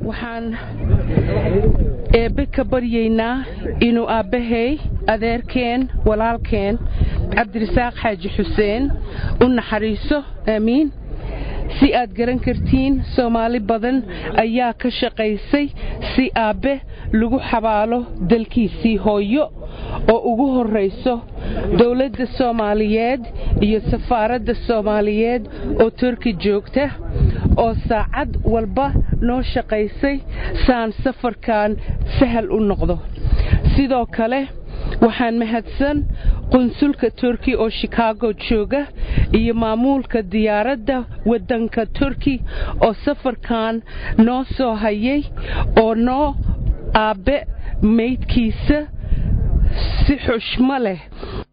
waxaan eebbe ka baryaynaa inuu aabbahay adeerkeen walaalkeen cabdirasaaq xaaji xuseen u naxariiso aamiin si aad garan kartiin soomaali badan ayaa ka shaqaysay si aabbe lagu xabaalo dalkiisii hooyo oo ugu horrayso dowladda soomaaliyeed iyo safaaradda soomaaliyeed oo turki joogta oo saacad walba noo shaqaysay saan safarkan sahal u noqdo sidoo kale waxaan mahadsan qunsulka turki oo shikaago jooga iyo maamuulka diyaaradda waddanka turki oo safarkan noo soo hayay oo noo aabbe maydkiisa si xushmo leh